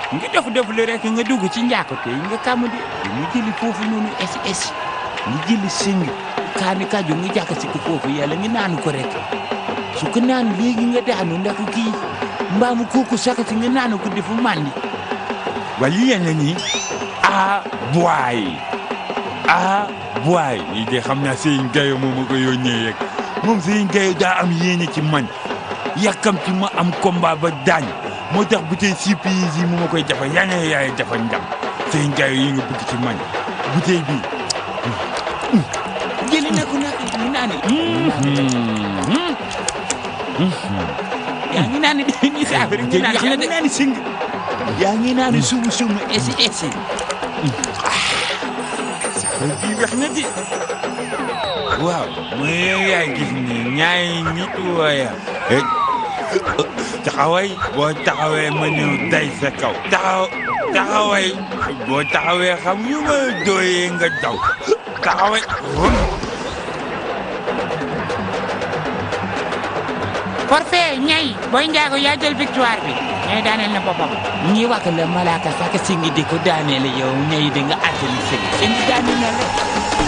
nga def def lu rek nga dugg ci njàkkate yi nga kàmm di nga jëli foofu noonu esi esi nga jëli sëng kaani kaju nga jàkk si ko foofu yàlla nga naanu ko rek su ko naan léegi nga daanu ndax kii mbaamu kooku sakati nga naanu ko defu màndi wala yéen a nii ah boy ah boy yi de xam naa Serigne Gaye moom ma ko yónnee rek moom Serigne Gaye daa am yéene ci man yàkkam ci ma am combat ba daañ moo tax bu tey surprise yi mu ma koy jafa yaa ngi yaay jafa ndam Serigne Gaye yi nga bëgg ci man bu tey bii jëli na ko nag nga naani yaa ngi naan ni saafara nga naan yaa ngi naan sing yaa ngi naan sumu sumu esi esi saafara kii wax na di waaw mooy yaay gis ni ñaari nit wooya taxaway boo taxawee ma ñëw day sa kaw taxaw taxaway boo taxawee xam yu ma dooyee nga daw taxaway forfait ñay booy njaago yaa jël victoire bi ñay daaneel na boppam ñi wax la malaaka sax singi di ko daaneel yow ñay di nga attali sëg singi daaneel na la